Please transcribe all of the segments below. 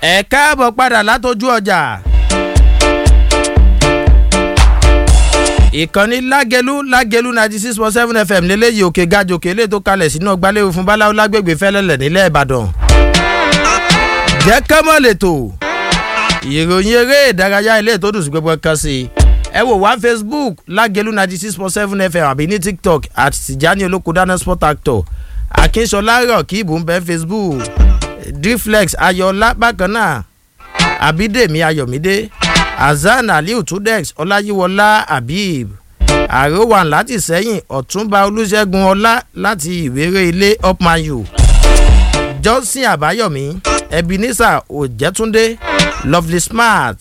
ẹ káàbọ̀ padà látọjú ọjà. ìkànnì lágẹlú lágẹlú ninety six point seven fm lélẹ́yìí òkè gajòkè lè tó kalẹ̀ sínú ọgbàlẹ́wò fún báláwo lágbègbè fẹ́lẹ́lẹ̀ nílẹ̀ ìbàdàn. jẹ́ kẹ́mọ́ lẹ́tọ̀ ìròyìn eré ìdárayá ilé tó dùn sí gbogbo kan sí i ẹ wò wá facebook lágẹlú ninety six point seven fm àbí ní tiktok àti tìjání olókùdáná sport actor akínṣọlá rọ̀kìbù ń bẹ facebook dflex ayọ̀ọ́lá bákan náà abídèmí ayọ̀mídé hasan aliu tudex ọláyíwọlá habib àròwàn láti sẹ́yìn ọ̀túnba olùṣègùn ọlá láti ìwéré ilé upmayu johnson àbáyọ̀mí ebenezer òjẹ́túndé lovely smart.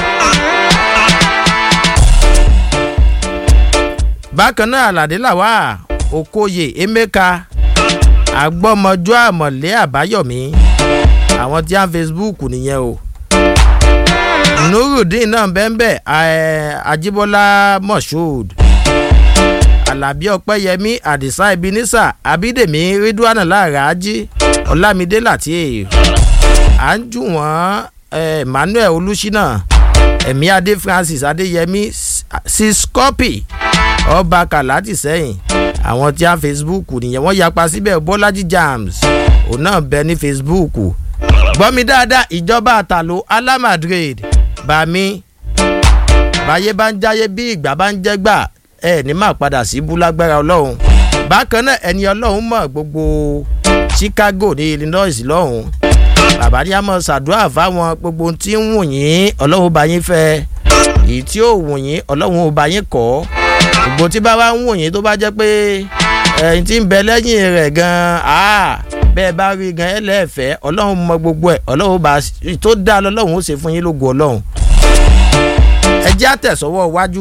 bákan náà aládé làwà okoye emeka agbọ́mọjọ́ àmọ̀lé àbáyọ̀mí àwọn tí a ń facebook nìyẹn o nurudeen náà bẹ́ẹ̀ ajibola moshood alabi ọpẹyẹmí adisa ebenisa abidemi ridwana laraji olamide latif anjuwon emmanuel olùsínà ẹ̀mí adé francis adéyẹmí siskopi ọba kàláàtì sẹ́yìn àwọn tí a facebook nìyẹn wọ́n yapa síbẹ̀ bọ́lájí jams òun náà bẹ ní facebook gbọ́mi dáadáa ìjọba àtàló alamadrid bami báyé bá ń jáyé bí ìgbà bá ń jẹ́gbà ẹ ní máa padà sí búlágbára ọlọ́run bákan náà ẹni ọlọ́run mọ̀ gbogbo chicago ní illinois lọ́hùn bàbá ní a mọ̀ ṣàdúrà fáwọn gbogbo tí ń wù yín ọlọ́run bá yín fẹ́ èyí tí ò wù yín ọlọ́run ò bá yín kọ́ gbogbo tí bá wá ń wù yín tó bá jẹ́ pé ẹ̀yìn tí ń bẹ lẹ́yìn rẹ̀ gan-an bẹ́ẹ̀ bá rí gan ẹ lẹ́ẹ̀fẹ́ ọlọ́run mọ gbogbo ẹ̀ ọlọ́run bá tó dá lọ́lọ́run ó ṣe fún yín lógo ọlọ́run ẹ jẹ́ àtẹ̀sọ́wọ́ iwájú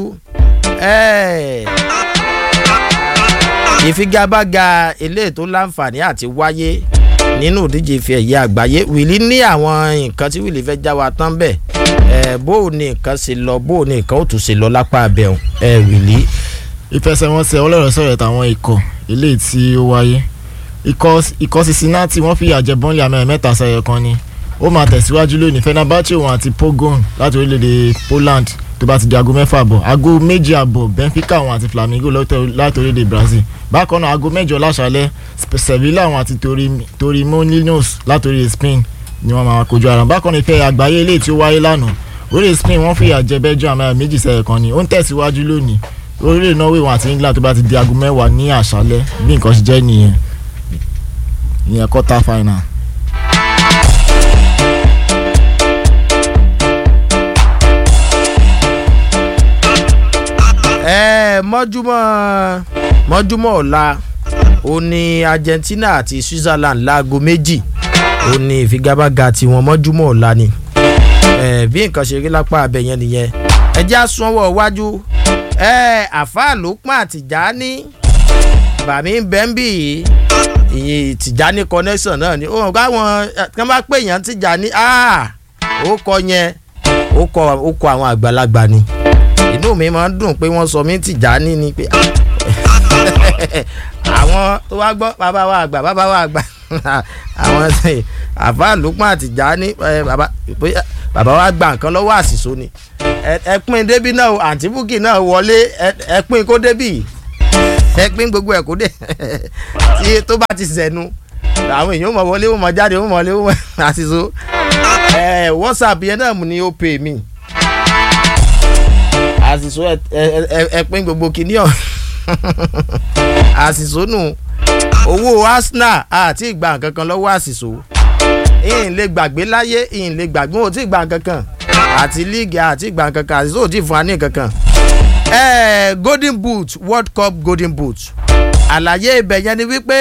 ìfigagbága ilé tó láǹfààní àti wáyé nínú ìdíje ìfẹ́ ẹ̀yẹ àgbáyé wìlí ní àwọn nǹkan tí wìlí fẹ́ já wa tán bẹ́ẹ̀ bó o ní nǹkan ṣe lọ bó o ní nǹkan ó tún ṣe lọ lápá abẹ́hùn ẹ wìlí. ìfẹsẹ̀wọnsẹ̀ ọlọ́rọ̀ sọ̀rọ̀ táwọn ikọ̀ ilé tí ó wáyé ikọ̀ cincinnati wọ́n fìyà jẹ bọ́ńlẹ̀ amẹ́rin mẹ́ta sẹ́yọ kan ni ó máa tẹ̀síwájú lónìí fenerbahce òun àti pogon láti orílẹ̀-èdè poland tó bá ti di aago mẹ́fà àbọ̀ aago méjì àbọ̀ benfica òun àti flamingo láti orílẹ̀-èdè brazil bákan náà aago mẹ́jọ láṣálẹ̀ sevilla òun àti torremolinos láti orílẹ̀ spain ni wọ́n máa kojú ara bákan náà ìfẹ́ àgbáyé eléyìí tí ó wáyé lánàá orílẹ̀ spain wọ́n fìyà jẹ belgium amẹ́rin méjì sẹ́yọ kan ni ó ń tẹ̀síwájú lónìí orílẹ̀ norway òun àti england tó bá ti di aago mẹ́wàá ní àṣálẹ̀ bí nǹkan ṣe jẹ́ nìyẹn ìyẹn quarter final. ẹ mọ́júmọ́ mọ́júmọ́ ọ̀la ó ní argentina àti switzerland láago méjì ó ní ìfigagbága tiwọn mọ́júmọ́ ọ̀la ni bí nǹkan ṣe rí lápá abẹ yẹn nìyẹn ẹ já sanwó iwájú àfáà ló pọ́n àtìjà ní bàmí bẹ́ńbì ìyìn tìjání connection náà ni ó hàn káwọn kí wọ́n bá pè yàn tìjání ó kọ yẹn ó kọ àwọn àgbàlagbà ni inú mi máa ń dùn pé wọ́n sọ mí tìjání ni pé àwọn tó wá gbọ́ bàbá wa àgbà bàbá wa àgbà àwọn àfa lùpọ̀ àtìjání bàbá wa gba nǹkan lọ́wọ́ àṣìṣó ni ẹ pín débí náà àǹtí búkì náà wọlé ẹ pín kó débì ẹ pín gbogbo ẹ kó dé tí tó bá ti sẹnu àwọn èèyàn mọ̀ wọlé wọ́n mọ̀ jáde wọ́n mọ̀ wọlé wọ́n mọ̀ àṣìṣó ẹ whatsapp yẹn náà ni ó pè mí àṣìṣó ẹ pín gbogbo kìíní ọ̀ àṣìṣó nù owó arsenal àti ìgbà nǹkan kan lọ́wọ́ àṣìṣó ìyìn lè gbàgbé láyé ìyìn lè gbàgbé wọn ò tí ì gbà nǹkan kan àti líìgì àti ìgbà nǹkan kan àṣìṣó ò tí ì fún wa ní nǹkan kan eh, golden boot world cup golden boot àlàyé ibẹ̀ yẹn ni wípé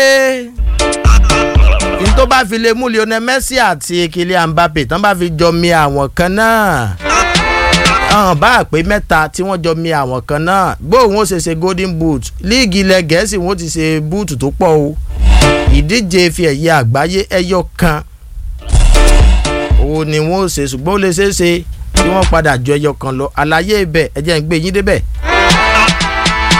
n tó bá fi lè mú lionel messi àti kylian mbappe tán bá fi jọ mi àwọn kan náà hàn bá pé mẹ́ta tí wọ́n jọ mi àwọn kan náà gbóhùn ó ṣe ṣe golden boot líìgì ilẹ̀ gẹ̀ẹ́sì wọ́n ti ṣe búùtù tó pọ̀ o ìdíje fi ẹ̀yẹ àgbáyé ẹyọ kan òun ni wọ́n ó ṣe ṣùgbọ́n ó lè ṣeé ṣe kí wọ́n padà ju ẹyọ kan lọ àlàyé ibẹ̀ ẹ jẹ́ ń gbé yín débẹ̀.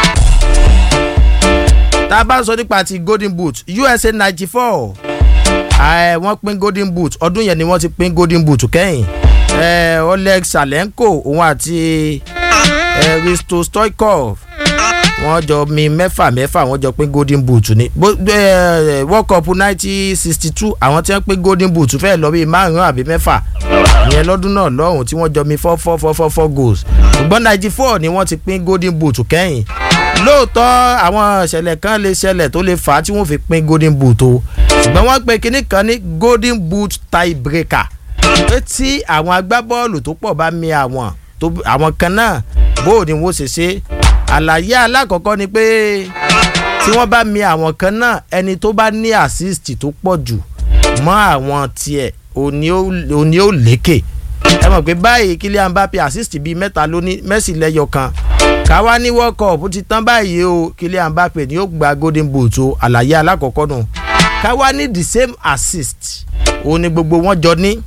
tá a bá ń sọ nípa ti golden boot usa ninety four ẹ, wọ́n pín golden boot ọdún yẹn ni wọ́n ti pín golden boot kẹ́yìn ẹ, oleg salenko òun àti ẹ, risto stoikov wọ́n jọ mi mẹ́fà mẹ́fà wọ́n jọ pín golden boot ni Bó- ẹ, world cup nineteen sixty two àwọn tí wọ́n pín golden boot fẹ́ẹ́ lọ bíi márùn-ún àbí mẹ́fà ìyẹn lọ́dún náà lọ́hùn tí wọ́n jọ mi four four four four four goals ṣùgbọ́n ninety four ni wọ́n ti pín golden boot kẹ́yìn lóòótọ́ àwọn ìṣẹ̀lẹ̀ kan lè ṣẹlẹ̀ tó lè fà á tí wọ́n fi pín golden boot o ṣùgbọ́n wọ́n pe kinní kan ní golden boot tie breaker pé tí àwọn agbábọ́ọ̀lù tó pọ̀ bá mi àwọn tó àwọn kan náà bó ni wọ́n ṣe ṣe àlàyé alákọ̀ọ́kọ́ ni pé tí wọ́n bá mi àwọn kan náà ẹni tó bá ní assist tó pọ̀ jù mọ́ àwọn tiẹ̀ òní ó òní ó lékè ẹ mọ̀ pé báyìí Kylian Mbappe assist bíi mẹ́ta ló ní Messi lẹ́yọ kan káwá ní world cup ti tán báyìí o Kylian Mbappe ni ó gba golden boot o àlàyé alákọ̀ọ́kọ́ nù káwá ní the same assist òun ni gbogbo wọn jọ ní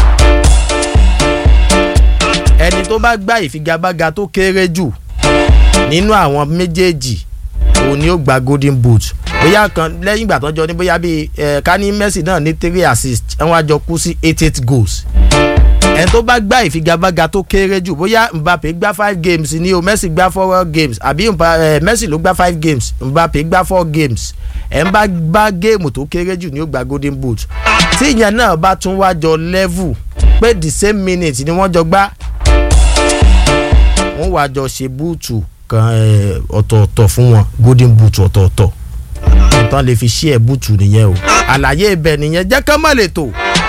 ẹni tó bá gbá ìfigagbága tó kéré jù nínú àwọn méjèèjì òun ni ó gba golden boot bóyá kan lẹ́yìn ìgbà tó jọ ní bóyá bíi ẹ̀ ká ní Messi náà ní three assist ẹ̀ wọ́n á jọ kú sí eight eight goals ẹni tó bá gbá ìfigagbága tó kéré jù bóyá Mbappe gbá five games ni o Messi gbá four games àbí Mba- eh, Messi ló gbá five games Mbappe gbá four games ẹ̀ ń bá gbá géèmù tó kéré jù ni ó gba golden boot tí ìyẹn náà bá tún wá jọ level pé the same minute ni wọ́n jọ gbá wọ́n wá jọ ṣe búùtù kan eh, ọ̀tọ̀ọ̀tọ̀ fún wọn golden boot ọ̀tọ̀ọ̀tọ̀ nǹkan lè fi ṣí ẹ̀ búùtù nìyẹn o àlàyé ibẹ̀ nìyẹn jẹ́ kán mọ̀ lè tò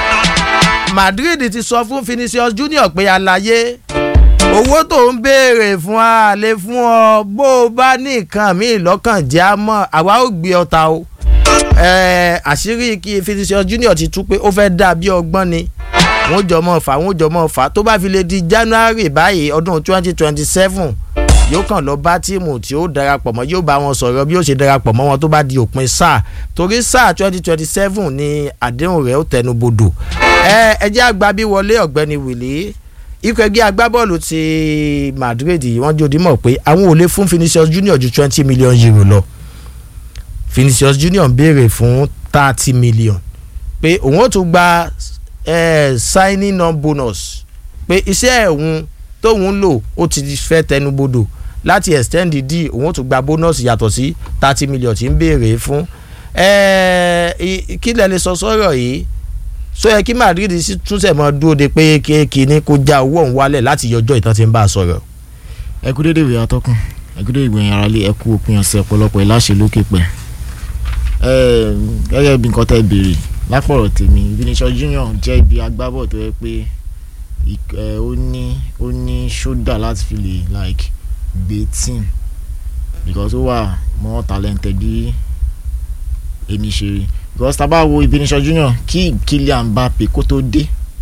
Madrid ti sọ fún Vinicius Junior pé àlàyé owó tó ń béèrè fún a lè fún ọ bó o bá ní nǹkan míì lọ́kàn jẹ́ á mọ̀ àwa ò gbé ọ ta o Eh, àṣírí kí Vinicius Junior ti tú pé ó fẹ́ dà bí ọgbọ́n ni wọ́n jọ mọ́ fà wọ́n jọ mọ́ fà tó bá fi lè di January báyìí ọdún twenty twenty seven yóò kàn lọ bá tíìmù tí ó darapọ̀ mọ́ yóò bá wọn sọ̀rọ̀ bí ó ṣe darapọ̀ mọ́ wọn tó bá di òpin sáà torí sáà twenty twenty seven ni àdéhùn rẹ̀ ó tẹnu bodò ẹ ẹ jẹ́ àgbà bí wọlé ọ̀gbẹ́ni Willy ikọ̀ ẹgbẹ́ agbábọ́ọ̀lù ti Madrid wọ́n jòdì mọ̀ pé àwọn ò lè fún Vinicius Junior ju twenty million euro lọ Vinicius Junior ń béèrè fún thirty million pé òun ó tún gba eh, signing on bonus pé iṣẹ́ ẹ̀hún tóun lò ó ti fẹ́ tẹnubodò láti extend d òun ó tún gba bonus yàtọ̀ sí thirty million tí ń béèrè fún Eh, i- kí lẹ lè sọ sọ́rọ̀ yìí sọ yẹ kí Madrid sì túnṣe mọ́ dúró de pé kíní kó já owó òun wálẹ̀ láti yọjọ́ ìtàn tí ń bá a sọ̀rọ̀. ẹ kú dédé ìwé atọ́kùn ẹ kú dédé ìgbìyànjú ara lé ẹ kú òpin ọ̀sẹ̀ ọ̀pọ̀lọpọ̀ ìláṣẹ lókè pẹ̀ ẹ gẹ́gẹ́ bí nǹkan tẹ́ béèrè lápọ̀rọ̀ tèmi Vinicius Junior jẹ́ ibi agbábọ̀ tó yẹ pé ik- ẹ, ó ní ó ní ṣódà láti fi lè like gbé team because ó wà more talented bí èmi ṣe rí because tá a bá wo Vinicius Junior kí Kylian Mbappe kó tó dé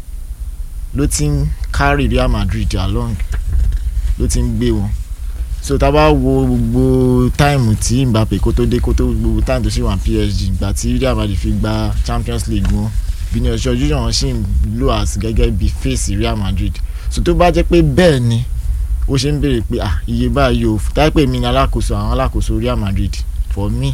ló ti ń carry Real Madrid along ló ti ń gbé wọn so tá a bá wo gbogbo táìmù tí Mbappe kó tó dé kó tó gbogbo táìmù tó ṣì wà ní PSG ìgbà tí Real Madrid fi gba Champions League wọn Vinicius Junior ṣì ń lò as gẹ́gẹ́ bí face Real Madrid so tó bá jẹ́ pé bẹ́ẹ̀ ni ó ṣe ń béèrè pé ah iye báyìí o táyé pé mi ni alákòóso àwọn alákòóso Real Madrid for me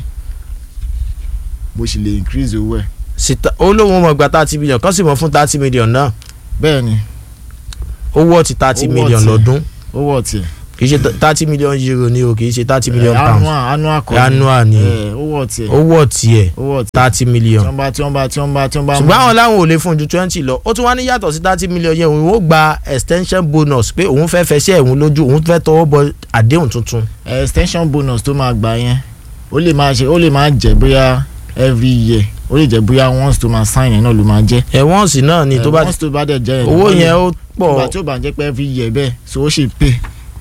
mo sì lè increase owó ẹ̀ Sita- ó lóun mọ̀ gba thirty million kán sì mọ̀ fún thirty million náà bẹ́ẹ̀ ni owó ti thirty Owó million ọtí. lọ́dún ó wọ̀ tiẹ̀ kì í ṣe thirty million euro ni o kì í ṣe thirty million Eh, pounds annual annual kọ́ Annual ni. Eh, ó wọ̀ tiẹ̀ owó tiẹ̀ ó wọ̀ tiẹ̀ thirty tí million wọ́n bá tí wọ́n bá tí wọ́n bá tí wọ́n bá ṣùgbọ́n àwọn làwọn ò lè fún ju twenty lọ ó tún wá ní yàtọ̀ sí thirty million yẹn òun ó gba extension bonus pé òun fẹ́ fẹsẹ̀ òun lójú òun fẹ́ tọwọ́ bọ àdéhùn tuntun Eh, extension bonus tó máa gbà yẹn ó lè máa ṣe ó lè máa jẹ bóyá every year ó lè jẹ bóyá once tó máa sign yẹn náà ló máa jẹ ẹ̀wọ̀n sì náà ni tó Eh, bá once tó bá dẹ̀ jẹ́ owó yẹn ó ìgbà pọ̀ tí ó bá jẹ́ pé every year bẹ́ẹ̀ so ó ṣe pay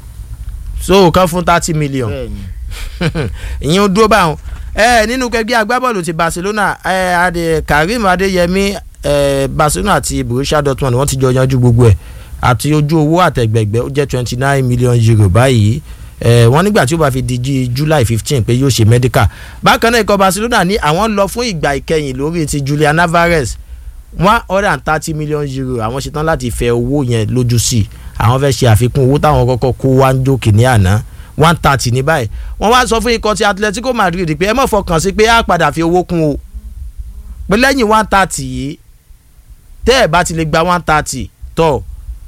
so kan fún thirty million bẹ́ẹ̀ ni ìyẹn ó dúró báwọn ẹ nínú kẹgbẹ́ agbábọ́ọ̀lù ti Barcelona ẹ adé Karim Adeyemi ẹ Barcelona àti Borussia Dortmund wọ́n ti jọ yanjú gbogbo ẹ̀ àti ojú owó àtẹ̀gbẹ̀gbẹ̀ ó jẹ́ twenty nine million euro báyìí ẹ wọ́n nígbà tí ó bá fi di jí July fifteen pé yóò ṣe medical bákan náà ikọ̀ Barcelona ní àwọn lọ fún ìgbà ìkẹyìn lórí ti Julian Alvarez one hundred and thirty million euro àwọn ṣetán láti fẹ owó yẹn lójú sí i àwọn fẹ́ ṣe àfikún owó táwọn kọ́kọ́ kó wá ń jókè ní àná one thirty ní báyìí wọ́n wá sọ fún ikọ̀ ti Atletico Madrid pé ẹ má fọkàn sí pé á padà fi owó kún o pé lẹ́yìn one thirty yìí tẹ́ ẹ̀ bá ti lè gba one thirty tọ́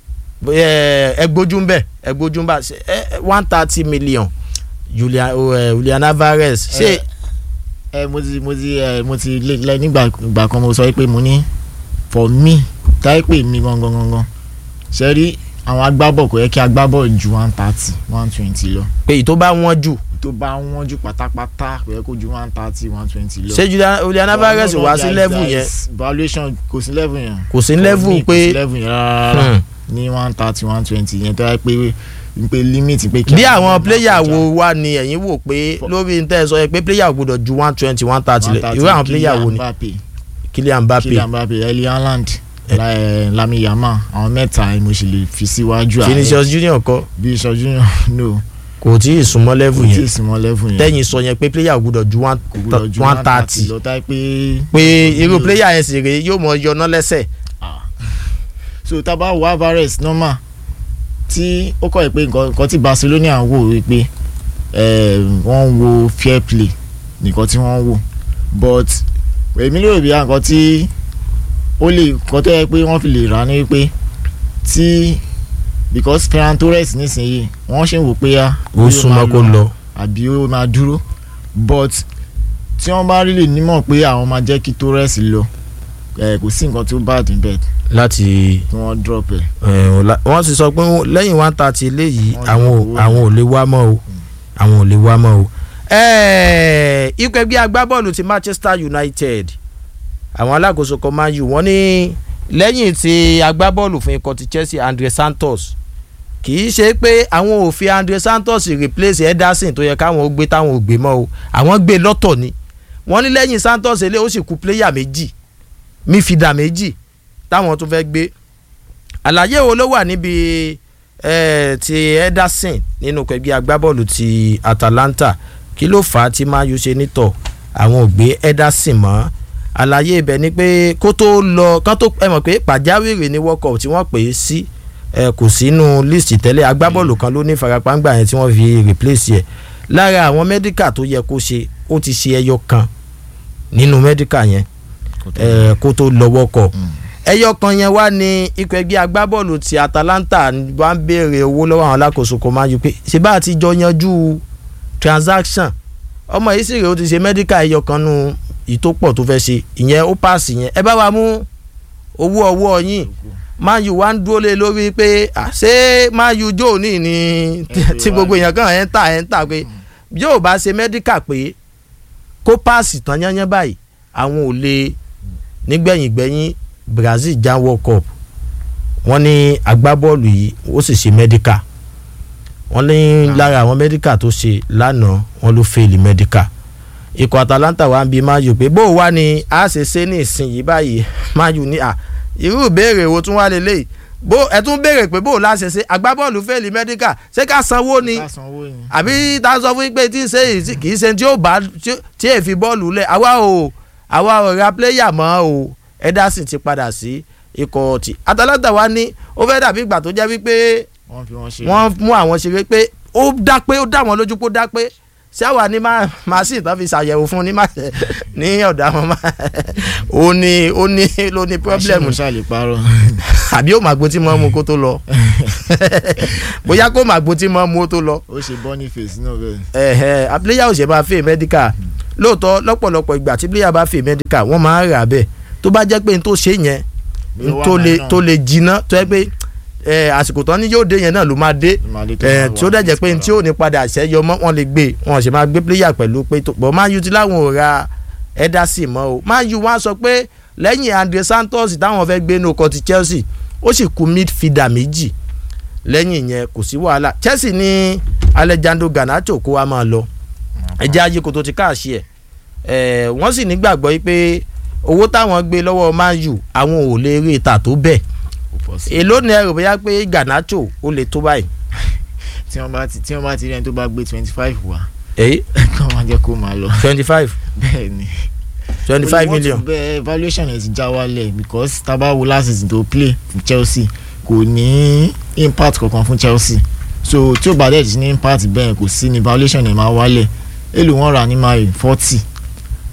ẹ gbójú ń bẹ̀ ẹ gbójú ń bá one thirty million Julian eh, Julian Alvarez ṣé ẹ ẹ mo ti mo ti ẹ mo ti lé lẹ nígbà ìgbà kan mo sọ pé mo ní for me táyé pé mi gangan gangan ṣe rí àwọn agbábọ̀ kò yẹ kí agbábọ̀ ju one thirty one twenty lọ pé èyí tó bá wọ́n jù tó bá wọ́n jù pátápátá kò yẹ kó ju one thirty one twenty lọ. ṣé Julian Julian Alvarez No, no, wá sí there is- level there yẹn is valuation kò sí level yẹn. kò sí For level me, kò pé sí level yẹn rárá Hmm. ní one thirty one twenty yẹn tó yẹ pé pé limit pé kí bí àwọn máa pléyà kọjá. wo wá ni ẹ̀yin wò pé For- lórí n tẹ́ ẹ sọ yẹ pé pléyà gbọ́dọ̀ ju one twenty one thirty lẹ̀ 130, irú àwọn pléyà wo ni Kylian Mbappe Kylian Mbappe Kylian Mbappe Erling Haaland La- eh, Lamine Yamal àwọn mẹ́ta ni mo sì lè fi síwájú ààrẹ Vinicius Junior kọ́ bí ìṣojú yàn no kò tí ì súnmọ́ level kò tí ì yẹn súnmọ́ level yẹn tẹ́yìn sọ yẹn pé pléyà gbọ́dọ̀ ju one kò gbúdọ̀ ju one thirty lọ táyé pé pé irú No. pléyà yẹn sì rèé yóò mọ yọná lẹ́sẹ̀ so tábà wọ Alvarez normal tí ó kọ́ ẹ̀ pé nǹkan nǹkan tí Barcelona ń wò wípé eh, wọ́n ń wo fair play nìkan tí wọ́n ń wò but èmi lérò bí nǹkan tí ó lè nǹkan tó yẹ pé wọ́n fi lè rà ní wípé tí because Ferran Torres nísìnyí wọ́n ṣe ń wò pé á ó súnmọ́ kó lọ àbí ó máa dúró but tí wọ́n bá rí lè nímọ̀ pé àwọn máa jẹ́ kí Torres lọ eh, kò sí nǹkan tó bad níbẹ̀ láti tí wọ́n drop ẹ̀. eh, ọ̀la- wọ́n sì sọ pé lẹ́yìn one thirty eléyìí Wọ́n àwọn ò- yọ owó àwọn ò lè wá mọ́ o àwọn ò lè wá mọ́ o. Eh, ikọ̀ ẹgbẹ́ agbábọ́ọ̀lù ti Manchester United àwọn alákòóso kan Man U wọ́n ní lẹ́yìn tí agbábọ́ọ̀lù fún ikọ̀ ti Chelsea Andre Santos kì í ṣe pé àwọn ò fi Andre Santos replace Ederson tó yẹ káwọn ó gbé táwọn ò gbé mọ́ o àwọn gbé lọ́tọ̀ ni wọ́n ní lẹ́yìn Santos ilé ó sì kù pléyà méjì mífìdà méjì táwọn tó fẹ́ gbé àlàyé wo ló wà níbi eh, ti Ederson nínú ẹgbẹ́ agbábọ́ọ̀lù ti Atalanta kí ló fà á tí Man U ṣe nítọ̀ àwọn ò gbé Ederson mọ́ àlàyé ibẹ̀ ni pé kó tó lọ kán tó ẹ mọ̀ pé pàjáwìrì ní World Cup tí wọ́n pè é sí ẹ kò sínú líìsì tẹ́lẹ̀ agbábọ́ọ̀lù kan ló ní farapangba yẹn tí wọ́n fi replace ẹ̀ lára àwọn mẹ́díkà tó yẹ kó ṣe ó ti ṣe ẹyọ kan nínú mẹ́díkà yẹn ẹ kó tó lọ World Cup ẹyọ kan yẹn wá ní ikọ̀ ẹgbẹ́ agbábọ́ọ̀lù ti Atalanta wá ń béèrè owó lọ́wọ́ àwọn alákòóso kan máa ń yí pé ṣé bá a ti jọ yanjú transaction ọmọ yìí sì rèé ó ti ṣe medical ẹyọ kan nu ìtópọ̀ tó fẹ́ ṣe ìyẹn ó paasi yẹn ẹ bá wa mú owó ọwọ́ yín Man U wá ń dúró lé lórí pé à, ṣé Man U jó ní ní tí gbogbo èèyàn kan ẹ̀ ń tà ẹ̀ ń tà pé yóò bá ṣe medical pé kó paasi tán yányán báyìí àwọn ò lè nígbẹ̀yìngbẹ̀yìn Brazil já World Cup wọ́n ní agbábọ́ọ̀lù yìí ó sì ṣe medical wọ́n ní lára àwọn medical tó ṣe lánàá wọ́n ló fẹ́ẹ̀lì medical ikọ̀ Atalanta wa ń bi Man U pé bó o wá ni a ṣe ṣe ní ìsinyìí báyìí Man U ní à irú ìbéèrè wo tún wá lélẹ́yìí bó ẹ tún béèrè pé bó o láṣẹ ṣe agbábọ́ọ̀lù fẹ́ẹ̀lì medical ṣé ká sanwó ni ká sanwó yẹn. àbí tá a sọ fún yín pé tí ń ṣe yìí kì í ṣe tí ó bá tí èèfi bọ́ọ̀lù lẹ̀ àwa ò àwa ò ra pléyà mọ́ o Ederson ti padà sí ikọ̀ ti Atalanta wa ní ó fẹ́ dàbí ìgbà tó jẹ́ wípé wọ́n fi wọ́n ṣe. wọ́n mú àwọn ṣeré pé ó dá pé ó dá wọn lójú pé ó dá pé ṣáwa ní màsíì tán fi ṣàyẹ̀wò fún ní màsíì ní ọ̀dà wọn ó ní ó ní ló ní pírọ́blẹ̀mù ṣáà lè parọ́. àbí ó màgbó tí mọ́ mu kó tó lọ bóyá kó màgbó tí mọ́ mu ó tó lọ ó ṣe boniface náà bẹ́ẹ̀. ẹ̀hẹ̀ àpléyà ò ṣe máa fẹ́ mẹ́díkà lóòótọ́ lọ́pọ̀lọpọ̀ ìgbà tí pléyà bá fẹ́ mẹ́díkà wọ́n máa ń rà bẹ́ẹ̀ tó bá jẹ́ pé n tó ṣe yẹn n tó lè tó lè jiná tó yẹ pé ẹ àsìkò tán ni yóò dé yẹn náà ló máa dé ẹ tí ó dẹ̀ jẹ́ pé n tí ò ní padà ṣẹ́yọ mọ́ wọn lè gbé wọn ṣe máa gbé pléyà pẹ̀lú pé tó pọ̀ Man U ti láwọn ò ra Ederson mọ́ o Man U wọ́n á sọ pé lẹ́yìn Andre Santos táwọn fẹ́ gbé ní ọkọ̀ ti Chelsea ó sì kù midfielder méjì lẹ́yìn yẹn kò sí wàhálà Chelsea ní Alejandro Garnacho kó wa máa lọ ẹjẹ́ ayé kò tó ti káàṣì ẹ̀ ẹ̀ wọ́n sì nígbàgbọ́ yìí pé owó táwọn gbé lọ́wọ́ Man U àwọn ò lè rí ìta tó bẹ́ẹ̀ èló ni ẹ rò bóyá pé Garnacho ó lè tó báyìí. tí wọ́n bá ti tí wọ́n bá ti rí ẹni tó bá gbé twenty five wá èyí kàn máa jẹ́ kó máa lọ. twenty five bẹ́ẹ̀ ni twenty five million. bẹ́ẹ̀ valuation ẹ̀ ti já wálẹ̀ because tabawo last season tó play fún Chelsea kò ní impact kankan fún Chelsea so tí ó bá dẹ̀ ti ní impact bẹ́ẹ̀ kò sí ni valuation ẹ̀ máa wálẹ̀ èlò wọn rà ní mayo forty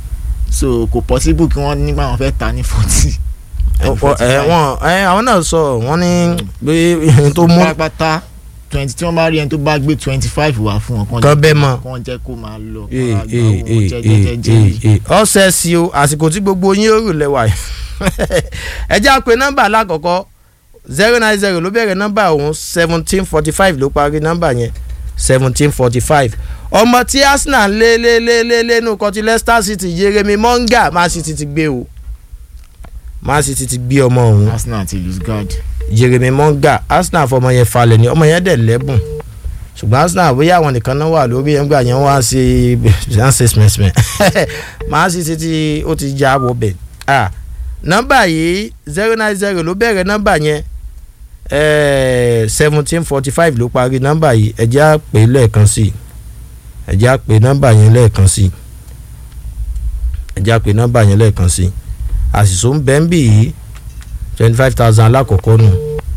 so kò possible kí wọ́n nígbà wọn fẹ́ ta ní forty. ẹ wọn ẹ àwọn náà sọ wọn ní bí ẹni tó mú pátápátá twenty tí wọ́n bá rí ẹni tó bá gbé twenty five wá fún wọn kan bẹ́ẹ̀ mọ́ kàn jẹ́ kó máa lọ ee kó máa gba ee owó ee jẹ́jẹ́jẹ́jẹ́ ee ee ọ̀sẹ̀ sí o àsìkò tí gbogbo yín ó rù lẹ́wà yìí ẹ jẹ́ àpè nọ́mbà alákọ̀ọ́kọ́ zero nine zero ló bẹ̀rẹ̀ nọ́mbà ọ̀hún seventeen forty five ló parí nọ́mbà yẹn seventeen forty five ọmọ tí Arsenal lé lé lé lé lé nù kọtí Leicester City Jeremy Monga Man City ti gbé o Man City ti gbé ọmọ ọ̀hún Arsenal ti lose guard. Jeremy Monga Arsenal fọmọ yẹn falẹ̀ ni ọmọ yẹn dẹ̀ lẹ́bùn ṣùgbọ́n Arsenal bóyá àwọn nìkan náà wà lórí ẹ̀ ń gbà yẹn wá sí ṣe smẹ̀smẹ̀ Man City ti ó ti já wọ bẹ̀ ah nọ́mbà yìí zero nine zero ló bẹ̀rẹ̀ nọ́mbà yẹn seventeen forty five ló parí nọ́mbà yìí ẹ jẹ́ á pè lẹ́ẹ̀kan sí i ẹ jẹ́ á pè nọ́mbà yẹn lẹ́ẹ̀kan sí i ẹ jẹ́ á pè nọ́mbà yẹn lẹ́ẹ̀kan sí i àṣìṣó ń bẹ́ ń bì yìí twenty five thousand alákọ̀ọ́kọ́ nù.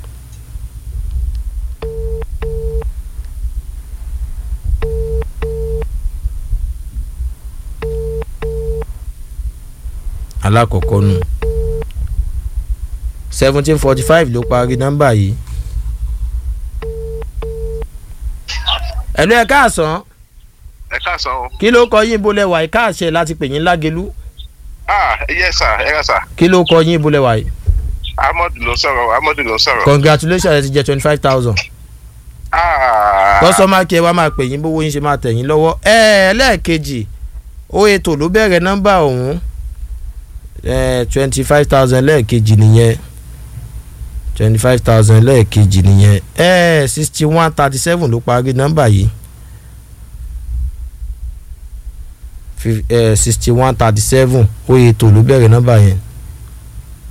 alákọ̀ọ́kọ́ nù seventeen forty five ló parí nọ́mbà yìí. ẹ̀lú ẹ̀ káàsán ẹ káàsán o. kí ló kọ yín bolẹ̀ wàyí káàṣẹ láti pè yín lágelú ah yes sir ẹ ká sà kí ló kọ yín bolẹ̀ wàyí. amadu ló ń sọ̀rọ̀ amadu ló ń sọ̀rọ̀. congratulations ẹ ti jẹ twenty five thousand ah kọ́sọ́mà kí ẹ wá máa pè yín bówó yín ṣe máa tẹ̀ yín lọ́wọ́ ẹ ẹlẹ́ẹ̀kejì ó ètò ló bẹ̀rẹ̀ nọ́mbà ọ̀hún twenty five thousand lẹ́ẹ̀kejì nìyẹn twenty five thousand lẹ́ẹ̀kejì nìyẹn ẹ sixty one thirty seven ló parí nọ́mbà yìí sixty one thirty seven ó ètò ló bẹ̀rẹ̀ nọ́mbà yẹn